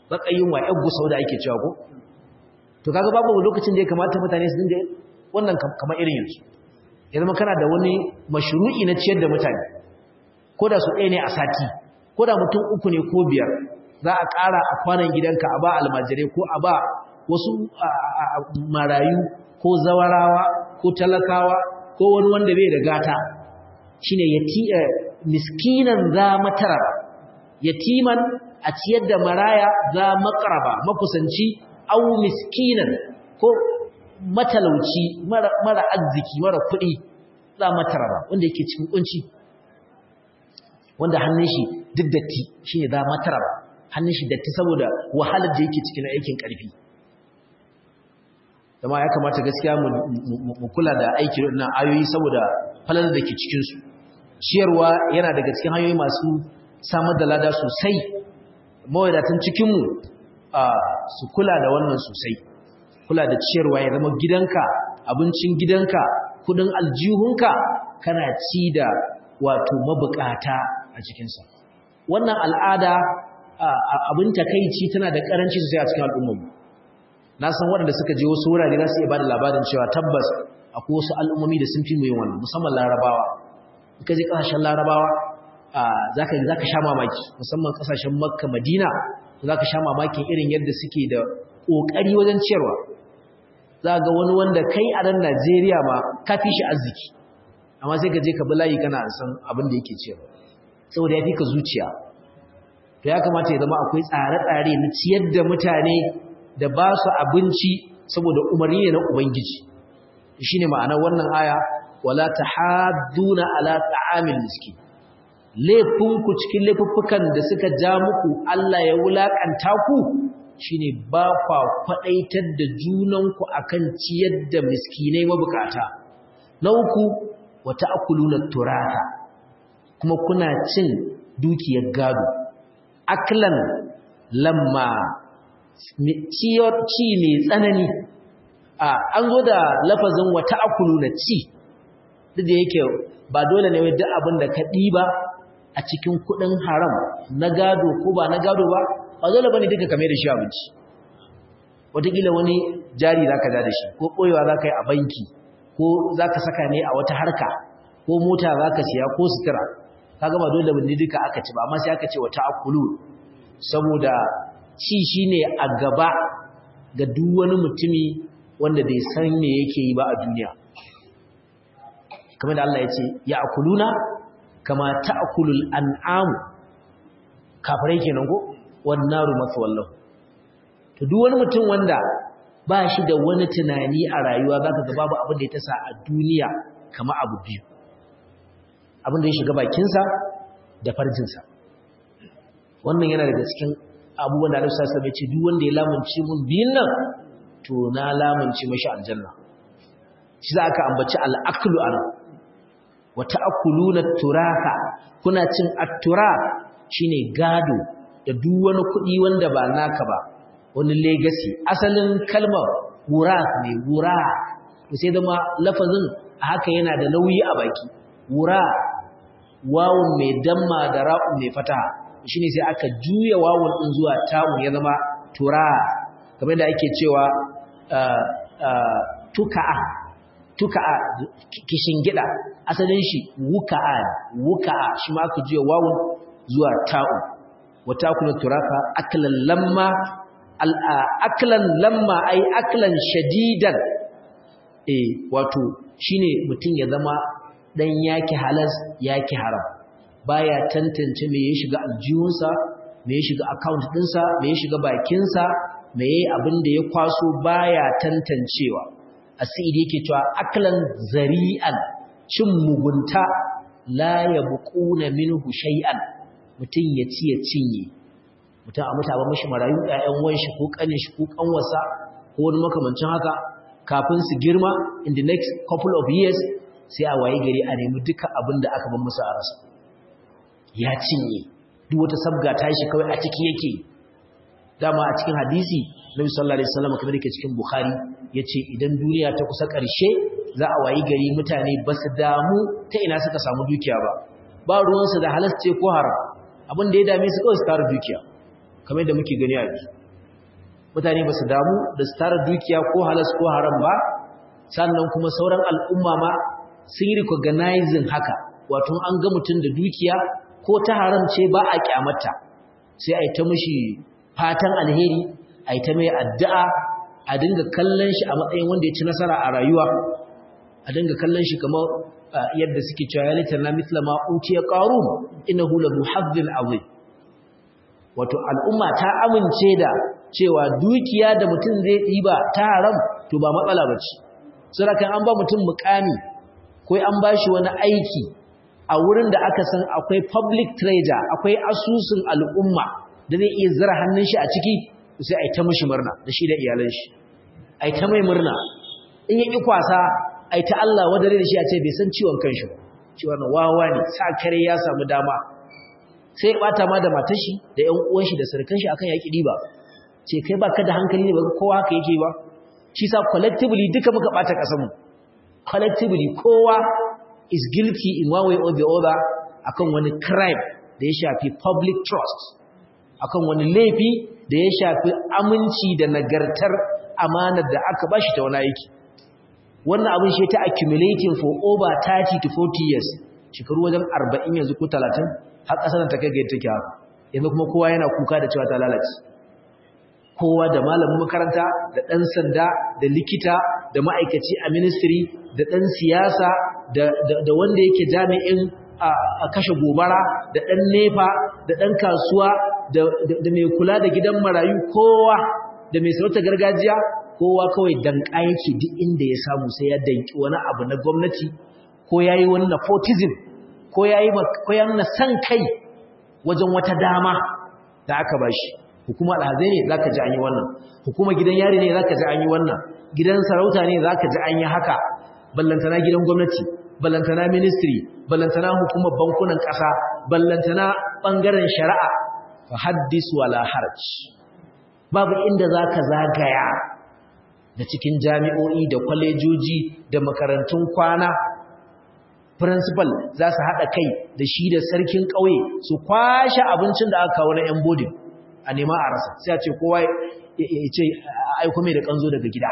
baka yunwa yan gusau da ake cewa ko to kaga babu lokacin da ya kamata mutane su dinga wannan kamar irin yanzu ya zama kana da wani mashru'i na ciyar da mutane ko da su ɗaya ne a sati ko da mutum uku ne ko biyar za a ƙara a kwanan gidanka a ba almajirai ko a ba wasu marayu ko zawarawa ko talakawa ko wani wanda bai da gata shine yati miskinan za mataraba yatiman a ciyar da maraya za makaraba makusanci au miskinan ko matalauci mara, mara arziki mara kuɗi za mataraba wanda yake cikin kunci wanda hannun shi duk datti shine za mataraba hannun shi datti saboda wahalar da yake cikin aikin ƙarfi dama ya kamata gaskiya mu kula da aiki na ayoyi saboda falalar da ke cikinsu ciyarwa yana daga cikin hanyoyi masu samar da lada sosai mawadatan cikinmu su kula da wannan sosai kula da ciyarwa ya zama gidanka abincin gidanka kudin aljihunka kana ci da wato mabukata a cikinsa wannan al'ada abin takaici tana da karanci sosai a cikin al'ummarmu na san waɗanda suka je wasu wurare za su iya ba da labarin cewa tabbas akwai wasu al'ummomi da sun fi mu yin wannan musamman larabawa ka je ƙasashen larabawa za ka sha mamaki musamman ƙasashen makka madina za ka sha mamakin irin yadda suke da ƙoƙari wajen ciyarwa za ga wani wanda kai a nan najeriya ma ka fi shi arziki amma sai ka je ka bi layi kana san abin da yake ciyarwa saboda ya fi ka zuciya to ya kamata ya zama akwai tsare-tsare na ciyar da mutane da ba su abinci saboda umarni ne na ubangiji shine ma'anar wannan aya wala tahadduna ala ta'amil miskin laifinku cikin laifuffukan da suka ja muku Allah ya wulakanta ku shine ba kwa kwadaitar da junanku akan ciyar da miskinai mabukata na uku wata akuluna turata kuma kuna cin dukiyar gado aklan lamma ci mai tsanani an zo da lafazin wata akuluna ci duk da yake ba dole ne duk abin da ka ɗiba a cikin kuɗin haram na gado ko ba na gado ba ba dole bane duka kame da shi abinci wataƙila wani jari za ka da shi ko ɓoyewa za ka yi a banki ko za ka saka ne a wata harka ko mota za ka siya ko sutura ka gama dole bane duka aka ci ba amma sai aka ce wata akulu saboda ci shi ne a gaba ga duk wani mutumi wanda bai san me yake yi ba a duniya kamar da Allah ya ce ya akuluna kama ta'kulul an'am kafirai kenan ko wan naru maswallahu to duk wani mutum wanda ba shi da wani tunani a rayuwa zaka ga babu abin da ya tasa a duniya kama abu biyu abin da ya shiga bakinsa da farjinsa wannan yana daga cikin abubuwan da Allah sallallahu alaihi wasallam ya ce duk wanda ya lamunce mun biyun nan to na lamunce mashi aljanna shi za ka ambaci al'aklu ana wata akuluna turaka kuna cin attura shine gado da duk wani kuɗi wanda ba naka ba wani legacy asalin kalmar wura ne wura sai zama lafazin haka yana da nauyi a baki wura wawun mai damma da ra'un mai fataha shine sai aka juya wawun din zuwa ta'un ya zama tura kamar da ake cewa tuka'a tuka'a kishin gida asalin shi wuka'a wuka'a shi ma aka juya wawun zuwa ta'un wata kula turaka aklan lamma aklan lamma ai aklan shadidan eh wato shine mutum ya zama dan yaki halas yaki haram baya tantance me ya shiga aljihunsa me ya shiga account dinsa me ya shiga bakinsa me yayi abin da ya kwaso baya tantancewa asiri yake cewa aklan zari'an cin mugunta la yabquna minhu shay'an mutun ya ci ya cinye mutum a mutu abin mashi marayu ƴaƴan wanshi ko ƙanin shi ko ƙanwarsa ko wani makamancin haka kafin su girma in the next couple of years sai a waye gari a nemi duka abin da aka ban musu a rasa ya cinye duk wata sabga ta shi kawai a ciki yake dama a cikin hadisi nabi sallallahu alaihi wasallam kamar yake cikin bukhari yace idan duniya ta kusa ƙarshe za a wayi gari mutane ba su damu ta ina suka samu dukiya ba ba ruwansu da halasce ko haram abin da ya dame su kawai su tara dukiya kamar yadda muke gani a yanzu mutane ba su damu da su tara dukiya ko halas ko haram ba sannan kuma sauran al'umma ma sun yi recognizing haka wato an ga mutum da dukiya ko ta haram ce ba a kyamata sai a yi ta mashi fatan alheri a yi ta mai addu'a a dinga kallon shi a matsayin wanda ya ci nasara a rayuwa a dinga kallon shi kamar yadda suke cewa ya litar na mitla ma utiya qarun innahu la muhazzin azim wato al'umma ta amince da cewa dukiya da mutum zai ɗiba ta haram to ba matsala bace saboda an ba mutum mukami ko an bashi wani aiki a wurin da aka san akwai public treasure akwai asusun al'umma da zai iya zira hannun shi a ciki sai a yi ta mishi murna da shi da iyalan shi a yi ta mai murna in yi kwasa a yi ta Allah wadare da shi a ce bai san ciwon kanshi ba ciwon wawa ne sa kare ya samu dama sai ya bata ma da matar shi da ƴan uwan shi da surukan shi akan yaki diba ce kai baka da hankali ne ba kowa haka yake ba shi sa collectively duka muka bata kasan mu collectively kowa is guilty in one way or the other akan wani crime da ya shafi public trust akan wani laifi da ya shafi aminci da nagartar amanar da aka bashi ta wani aiki wannan abin shi ta accumulating for over 30 to 40 years shekaru wajen 40 yanzu ko 30 har kasar ta kai ga take haka yanzu kuma kowa yana kuka da cewa ta lalace kowa da malamin makaranta da ɗan sanda da likita da ma'aikaci a ministry da ɗan siyasa da wanda yake jami'in a kashe gobara da ɗan nefa da ɗan kasuwa da mai kula da gidan marayu kowa da mai sarauta gargajiya kowa kawai danka yake duk inda ya samu sai ya danki wani abu na gwamnati ko ya yi wani nepotism ko ya yi nuna san kai wajen wata dama da aka ba shi hukuma alhazai ne za ka ji an yi wannan hukuma gidan yari ne za ka ji an yi wannan gidan sarauta ne za ka ji an yi haka ballantana gidan gwamnati ballantana ministry ballantana hukumar bankunan ƙasa ballantana ɓangaren shari'a fa haddis wala haraj babu inda za ka zagaya da cikin jami'o'i da kwalejoji da makarantun kwana principal za su haɗa kai da shi da sarkin ƙauye su kwashe abincin da aka kawo na 'yan bodin a nema a rasa sai a ce kowa ya ce aiko mai da ƙanzo daga gida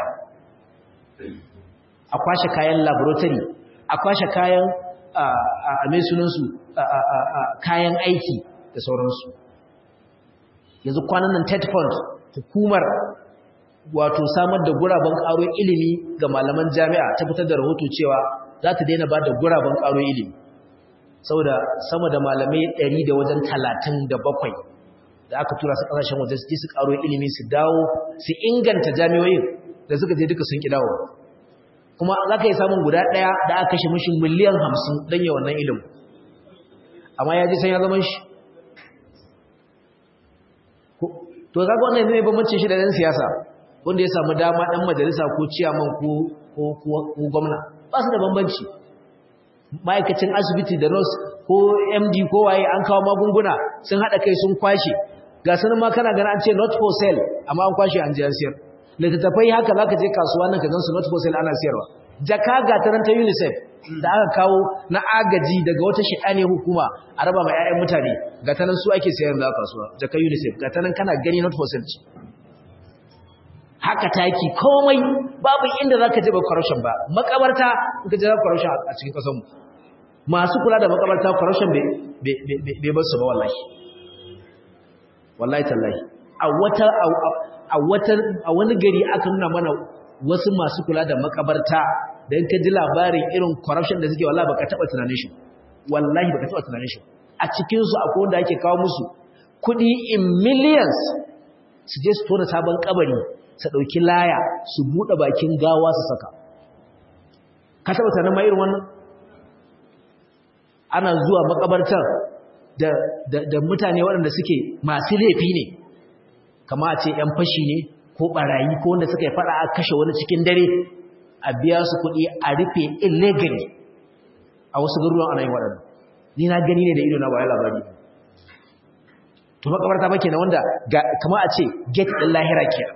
a kwashe kayan laboratory a kwashe kayan a mai sunansu kayan aiki da sauransu yanzu kwanan nan ted fund hukumar wato samar da guraben ƙaro ilimi ga malaman jami'a ta fitar da rahoto cewa za ta daina ba da guraben ƙaro ilimi saboda sama da malamai ɗari da wajen talatin da bakwai da aka tura su ƙasashen waje su su ƙaro ilimi su dawo su inganta jami'oyin da suka je duka sun ƙi dawo kuma za ka yi samun guda ɗaya da aka kashe mashi miliyan hamsin don yi wannan ilimin amma ya ji san ya zama shi to kaga wannan ne bambancin shi da ɗan siyasa wanda ya samu dama ɗan majalisa ko ciyaman ko gwamna ba su da bambanci ma'aikacin asibiti da nurse ko md ko waye an kawo magunguna sun haɗa kai sun kwashe ga sanin ma kana gana an ce not for sale amma an kwashe an jiyar siyar littattafai haka za ka je kasuwa nan ka gansu not for sale ana siyarwa jaka ga ta ta unicef da aka kawo na agaji daga wata shiɗane hukuma a raba mai 'ya'yan mutane ga ta nan su ake sayar da kasuwa jaka unicef ga ta nan kana gani not for sale haka taki komai babu inda za ka je ba corruption ba makabarta in ka je za corruption a cikin kasanmu masu kula da makabarta corruption bai bar su ba wallahi wallahi tallahi a wata a wata a wani gari aka nuna mana wasu masu kula da makabarta da in ka ji labarin irin corruption da suke wallahi baka taba tunanin shi wallahi baka taba tunanin shi a cikin su akwai wanda ake kawo musu kudi in millions su je su tona sabon kabari su dauki laya su bude bakin gawa su saka ka taba tunanin ma irin wannan ana zuwa makabartar da, da, da mutane waɗanda suke masu laifi ne kama a ce ‘yan fashi ne ko ɓarayi ko wanda suka yi faɗa a kashe wani cikin dare a biya su kuɗi a rufe illegally a wasu garuruwan ana yin waɗanda ni na gani ne da ido na bayan labari to makabarta ba kenan wanda kama a ce gate ɗin lahira ke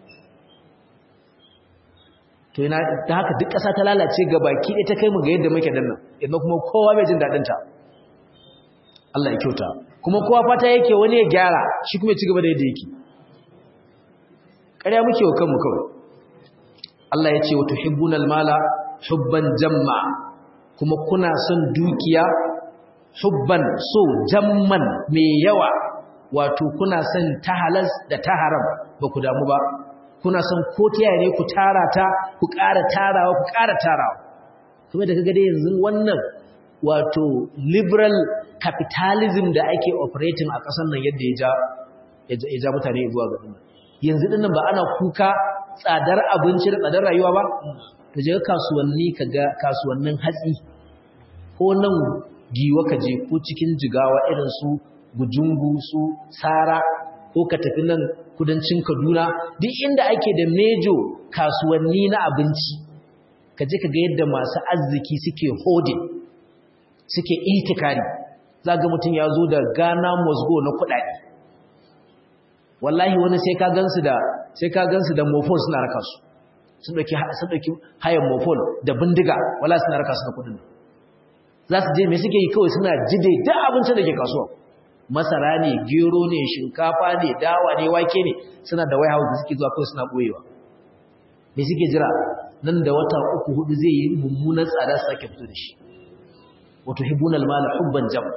to yana ta haka duk ƙasa ta lalace ga baki ɗaya ta kai mu ga yadda muke dan nan idan kuma kowa bai jin daɗin ta Allah ya kyauta kuma kowa fata yake wani ya gyara shi kuma ya ci gaba da yadda yake ƙarya muke wa kanmu kawai Allah ya ce wa tuhibbunal mala hubban jamma kuma kuna son dukiya hubban so jamman mai yawa wato kuna son ta halas da ta haram ba ku damu ba kuna son ko ta ne ku tara ta ku ƙara tarawa ku ƙara tarawa kuma da kaga dai yanzu wannan wato liberal capitalism da ake operating a ƙasar nan yadda ya ja ya ja mutane zuwa ga dinnan yanzu dinnan ba ana kuka tsadar abinci da tsadar rayuwa ba ka je kasuwanni ka ga kasuwannin hatsi ko nan giwa ka je ko cikin jigawa irin su gujungu su sara ko ka tafi nan kudancin kaduna duk inda ake da mejo kasuwanni na abinci ka je ka ga yadda masu arziki suke hodin suke itikari za ga mutum ya zo da ghana mosgo na kudade wallahi wani sai ka gansu da sai ka gansu da mofon suna raka su sun dauki sun dauki hayan mofon da bindiga wallahi suna raka su da kudin za su je me suke yi kawai suna jide duk abincin da ke kasuwa masara ne gero ne shinkafa ne dawa ne wake ne suna da warehouse da suke zuwa kawai suna boyewa me suke jira nan da wata uku hudu zai yi mummunan tsada su sake fito da shi wato hibunal mala hubban jam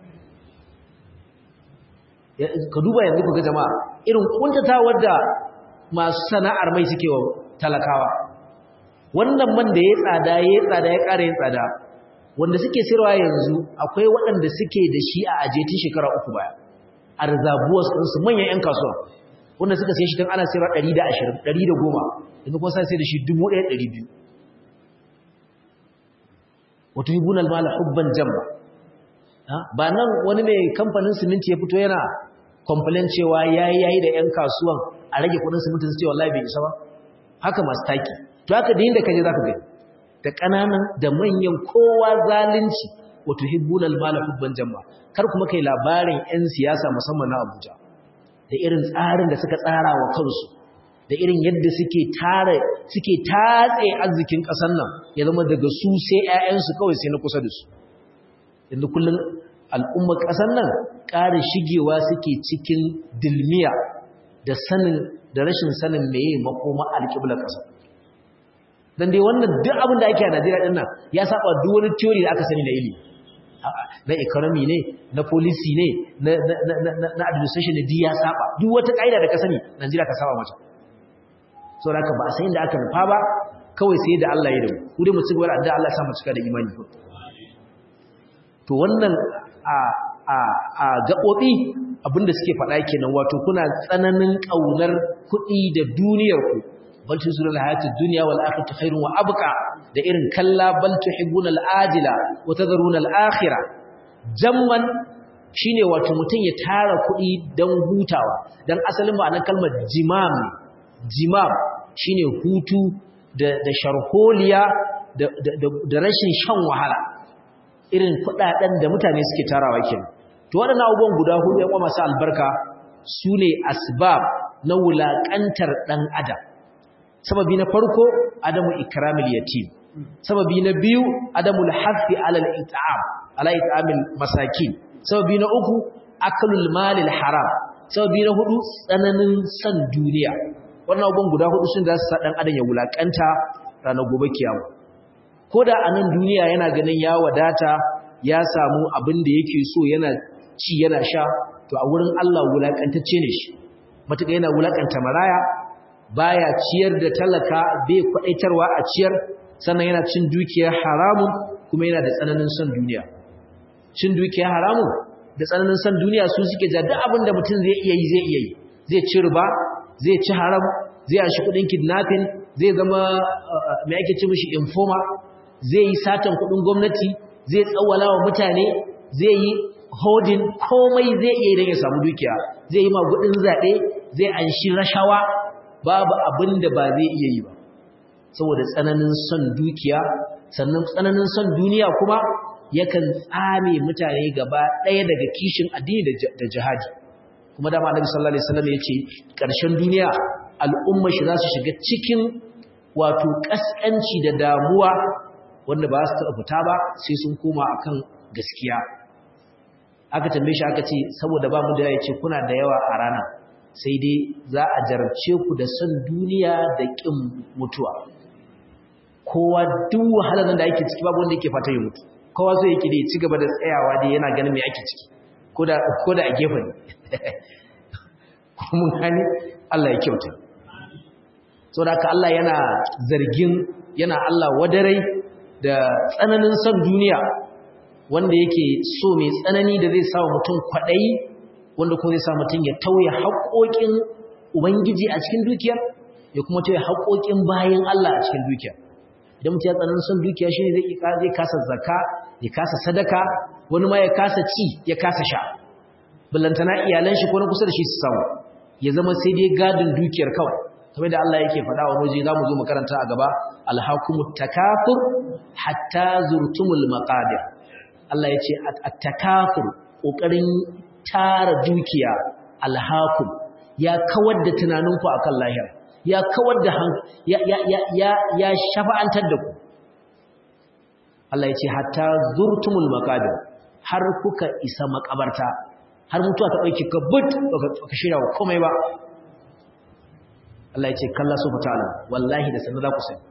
ka duba yanzu ku ga jama'a irin kuntatawar da masu sana'ar mai suke wa talakawa wannan man da ya tsada ya tsada ya ƙara yin tsada wanda suke sirwa yanzu akwai waɗanda suke da shi a ajetin shekara uku baya a rizabuwas ɗinsu manyan 'yan kasuwa wanda suka sai shi tun ana sirwa ɗari da ashirin ɗari da goma yanzu kuma sai da shi dubu ɗaya ɗari biyu wato hibun almala hubban jamba ba nan wani mai kamfanin siminti ya fito yana complain cewa yayi yayi da ƴan kasuwan a rage kudin siminti su ce wallahi bai isa ba haka masu taki to haka da inda kaje zaka gani da kananan da manyan kowa zalunci wato hibbunal mala hubban jamba kar kuma kai labarin ƴan siyasa musamman na Abuja da irin tsarin da suka tsara wa kansu da irin yadda suke tare suke tatse arzikin ƙasar nan ya zama daga su sai ƴaƴansu kawai sai na kusa da su yanzu kullum al'ummar ƙasar nan ƙara shigewa suke cikin dilmiya da sanin da rashin sanin meye makoma alƙiblar ƙasar don dai wannan duk abin da ake a najeriya ɗin nan ya saba duk wani theory da aka sani na ilimi na economy ne na policy ne na administration ne duk ya saba duk wata ƙa'ida da ka sani najeriya ka saba mata sau da ba a sayin da aka nufa ba kawai sai da allah ya da mu ku dai mu ci gaba da addu'a allah ya sa mu cika da imani to wannan a a a gaɓoɓi abinda suke faɗa kenan wato kuna tsananin ƙaunar kuɗi da duniyar ku bal tusiruna al-hayatid dunya wal akhiratu khairun wa abqa da irin kalla bal tuhibbuna al-ajila wa tadharuna al-akhirah jamman shine wato mutun ya tara kuɗi dan hutawa dan asalin ma'anar kalmar jimam jimam shine hutu da da sharholiya da da rashin shan wahala irin kudaden da mutane suke tarawa kenan to waɗannan abubuwan guda hudu yan masu albarka sune asbab na wulakantar dan adam sababi na farko adamu ikramil yatim sababi na biyu adamul hafi ala al-it'am ala it'amil masakin sababi na uku aklul malil haram sababi na hudu tsananin san duniya wannan abubuwan guda hudu sun da su sa dan adam ya wulakanta ranar gobe kiyama ko da a nan duniya yana ganin ya wadata ya samu abin da yake so yana ci yana sha to a wurin Allah wulakantacce ne shi matuƙa yana wulakanta maraya baya ciyar da talaka bai kwadaitarwa a ciyar sannan yana cin dukiyar haramun kuma yana da tsananin son duniya cin dukiyar haramun da tsananin son duniya su suke ja duk abin da mutum zai iya yi zai iya yi zai ci riba zai ci haram zai ashi kudin kidnapping zai zama mai ake ci mishi informer zai yi satan kudin gwamnati zai tsawala wa mutane zai yi hodin komai zai iya idan ya samu dukiya zai yi magudin zaɓe zai anshi rashawa babu abin da ba zai iya yi ba saboda tsananin son dukiya sannan tsananin son duniya kuma yakan tsame mutane gaba ɗaya daga kishin addini da jihadi kuma dama annabi sallallahu alaihi wasallam yace ƙarshen duniya al'umma shi za su shiga cikin wato kaskanci da damuwa wanda ba su taɓa fita ba sai sun koma akan gaskiya aka tambaye shi aka ce saboda ba mu da yace kuna da yawa a rana sai dai za a jarabce ku da son duniya da ƙin mutuwa kowa duk wahalar da ake ciki babu wanda yake fata ya mutu kowa so yake da ya ci gaba da tsayawa dai yana ganin me ake ciki ko da ko da a gefe ne mun gane Allah ya kyauta saboda haka Allah yana zargin yana Allah wadarai da tsananin son duniya wanda yake so mai tsanani da zai sa mutum kwaɗayi wanda kuma zai sa mutum ya tauye haƙoƙin ubangiji a cikin dukiyar ya kuma tauye haƙoƙin bayan Allah a cikin dukiyar idan mutum ya tsananin son dukiya shi ne zai kasa zaka ya kasa sadaka wani ma ya kasa ci ya kasa sha ballantana iyalan shi ko na kusa da shi su samu ya zama sai dai gadin dukiyar kawai kamar da Allah yake faɗa wa waje zamu zo mu karanta a gaba alhaqumut takafur hatta zurtumul maqabir Allah ya ce at-takafur kokarin tara dukiya alhaqum ya kawar da tunaninku akan lahira ya kawar da ya ya ya ya, ya shafa'antar da ku Allah ya ce hatta zurtumul maqabir har kuka isa makabarta har mutuwa ta dauki ka but baka shirya wa komai ba Allah ya ce kalla su ta'ala wallahi da sanin za ku sani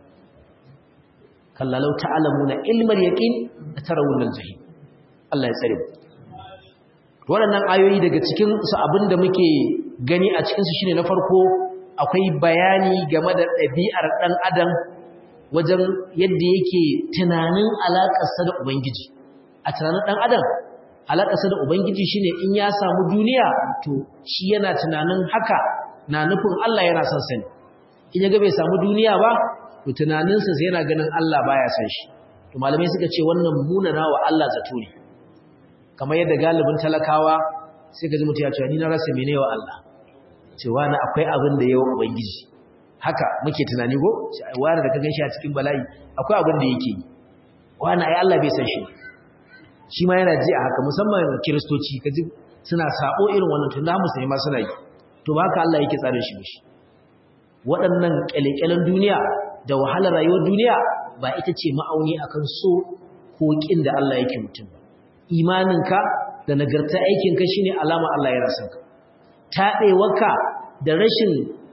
kalla law ta'lamuna ilmal yaqin tarawun al-jahim Allah ya tsare waɗannan ayoyi daga cikin su abinda muke gani a cikin su shine na farko akwai bayani game da ɗabi'ar ɗan adam wajen yadda yake tunanin alaƙarsa da ubangiji a tunanin ɗan adam alaƙarsa da ubangiji shine in ya samu duniya to shi yana tunanin haka na nufin Allah yana son sani in ya ga bai samu duniya ba to tunaninsa sai yana ganin Allah baya son shi to malamai suka ce wannan munana wa Allah zato ne kamar yadda galibin talakawa sai ka ji mutum ya ce ni na rasa mene wa Allah cewa na akwai abin da yawa ubangiji haka muke tunani go sai wani da ka ganshi a cikin bala'i akwai abin da yake yi wani ai Allah bai san shi shi ma yana ji a haka musamman kiristoci kaji suna sabo irin wannan tunda musulmi ma suna yi to ba haka Allah yake tsare shi mishi waɗannan kyalekyalen duniya da wahalar rayuwar duniya ba ita ce ma'auni akan so ko kin da Allah yake mutum ba imaninka da nagarta aikinka shine alama Allah ya rasa ka taɗewarka da rashin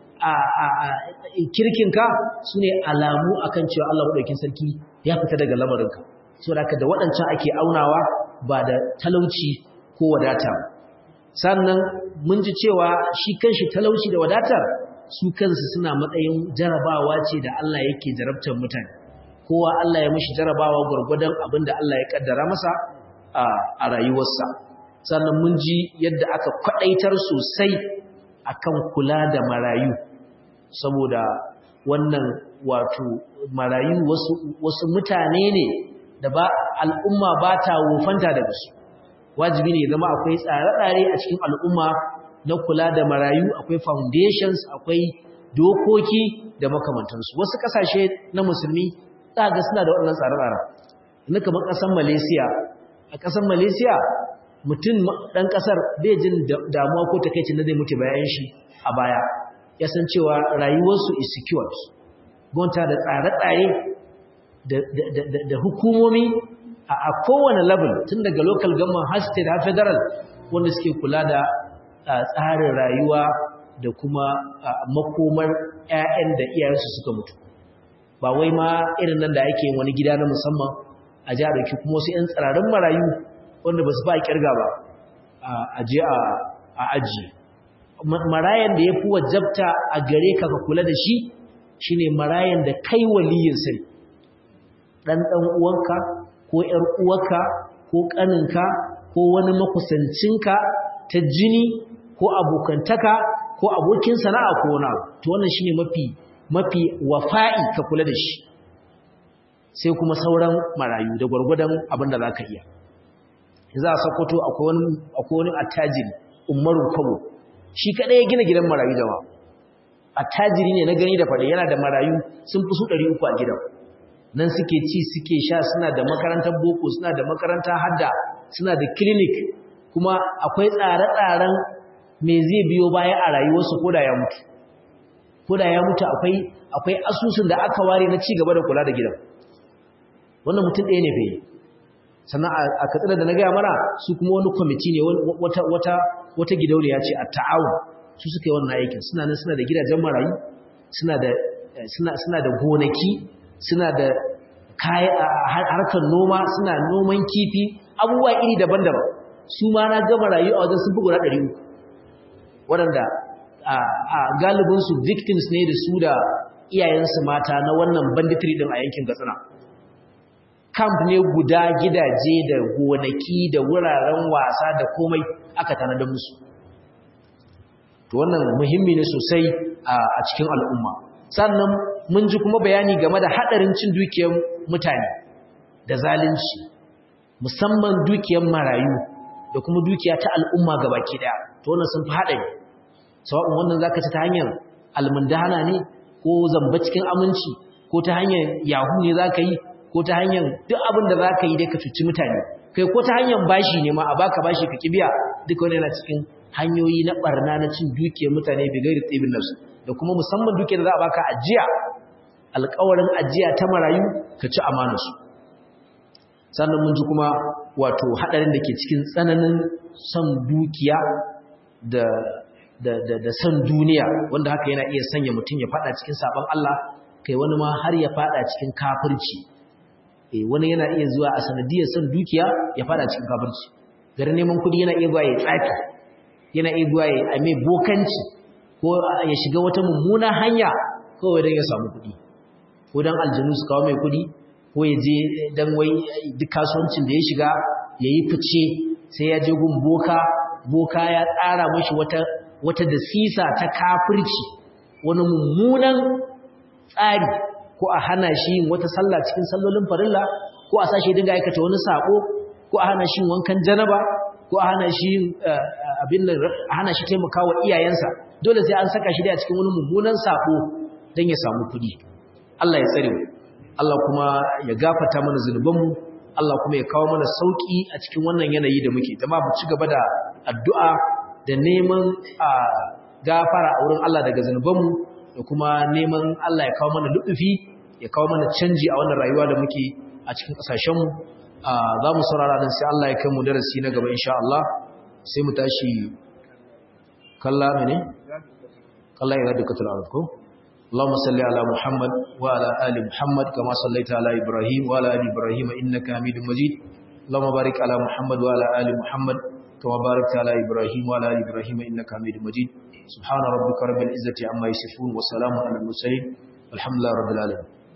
kirkinka su ne alamu akan cewa Allah maɗaukin sarki ya fita daga lamarinka so da da waɗancan ake aunawa ba da talauci ko wadata sannan mun ji cewa shi kanshi talauci da wadatar su kansu suna matsayin jarabawa ce da Allah yake jarabtar mutane kowa Allah ya mishi jarabawa gwargwadon abin da Allah ya kaddara masa a rayuwarsa sannan mun ji yadda aka kwadaitar sosai akan kula da marayu saboda wannan wato marayu wasu, wasu mutane ne da ba al'umma ba ta wofanta daga su wajibi ne zama akwai tsare-tsare a cikin al'umma na kula da marayu akwai foundations akwai dokoki da makamantansu wasu kasashe na musulmi za ga suna da waɗannan tsare-tsare na kamar ƙasar malaysia a ƙasar malaysia mutum ɗan ƙasar bai jin damuwa ko takaicin da zai mutu bayan shi a baya ya san cewa rayuwarsu is secured gwamnati da tsare-tsare da hukumomi a kowane level tun daga local government har state har federal wanda suke kula da tsarin rayuwa da kuma makomar 'ya'yan da iyayensu suka mutu ba wai ma irin nan da ake wani gida na musamman a ji a ɗauki kuma wasu 'yan tsirarin marayu wanda ba su ba a kirga ba a je a ajiye marayan da ya fi wajabta a gare ka ka kula da shi shine marayan da kai waliyin sai ɗan ɗan uwanka ko ‘yar uwarka ko ƙaninka ko wani makusancinka ta jini ko abokantaka ko abokin sana'a ko wani to wannan shine mafi mafi wafa'i ka kula da shi sai kuma sauran marayu da gwargwadon abin da za ka iya za a sakoto akwai wani attajiri umarun kwabo shi kaɗai ya gina gidan marayu jama attajiri ne na gani da faɗi yana da marayu sun fi su ɗari uku a gidan nan suke ci suke sha suna da makarantar boko suna da makarantar hadda suna da clinic kuma akwai tsare-tsaren me zai biyo baya a rayuwarsu ko da ya mutu ko da ya mutu akwai akwai asusun da aka ware na ci gaba da kula da gidan wannan mutum ɗaya ne fa sannan a katsina da na gaya mana su kuma wani kwamiti ne wata wata wata gidauniya ce a ta'awun su suka yi wannan aikin suna nan suna da gidajen marayu suna da suna da gonaki suna da harkar noma suna noman kifi abubuwa iri daban-daban su ma na gama rayu a wajen sun fi guda ɗari uku waɗanda a galibinsu victims ne da su da iyayensu mata na wannan banditry ɗin a yankin katsina camp ne guda gidaje da gonaki da wuraren wasa da komai aka tanadar musu to wannan muhimmi ne sosai a cikin al'umma sannan mun ji kuma bayani game da haɗarin cin dukiyar mutane da zalunci musamman dukiyar marayu da kuma dukiya ta al'umma gabaki daya to wannan sun fi haɗari sawa'un wannan zaka ci ta hanyar almundahana ne ko zamba cikin aminci ko ta hanyar yahu ne zaka yi ko ta hanyar duk abin da zaka yi dai ka cuci mutane kai ko ta hanyar bashi ne ma a baka bashi ka kibiya duk wani yana cikin hanyoyi na barna na cin dukiyar mutane bi gairi tsibin nafsu da kuma musamman dukiyar da za a baka ajiya alƙawarin ajiya ta marayu ka ci amanarsu sannan mun ji kuma wato haɗarin da ke cikin tsananin son dukiya da da da da son duniya wanda haka yana iya sanya mutum ya fada cikin sabon Allah kai wani ma har ya fada cikin kafirci eh wani yana iya zuwa a sanadiyar son dukiya ya fada cikin kafirci garin neman kudi yana iya zuwa ya tsafi yana iya zuwa ya ame bokanci ko ya shiga wata mummuna hanya kawai don ya samu kudi ko dan aljanu su kawo mai kudi ko ya je dan wai duk kasuwancin da ya shiga ya yi fice sai ya je gun boka boka ya tsara mashi wata wata dasisa ta kafirci wani mummunan tsari ko a hana shi yin wata sallah cikin sallolin farilla ko a sashi dinga aikata wani sako ko a hana shi wankan janaba ko a hana shi abin da a hana shi taimakawa iyayensa dole sai an saka shi da cikin wani mummunan sako don ya samu kuɗi Allah ya tsare mu Allah kuma ya gafata mana zunubanmu Allah kuma ya kawo mana sauki a cikin wannan yanayi da muke dama mu ci gaba da addu'a da neman a gafara a wurin Allah daga zunubanmu da kuma neman Allah ya kawo mana luɗufi ya kawo mana canji a wannan rayuwa da muke a cikin ƙasashenmu za mu saurara nan sai Allah ya kai mu darasi na gaba insha Allah sai mu tashi kalla ne kalla ya radu katul arab ko اللهم صل على محمد وعلى آل محمد كما صليت على إبراهيم وعلى آل إبراهيم إنك حميد مجيد اللهم بارك على محمد وعلى آل محمد كما باركت على إبراهيم وعلى آل إبراهيم إنك حميد مجيد سبحان ربك رب العزة عما يصفون وسلام على المرسلين والحمد لله رب العالمين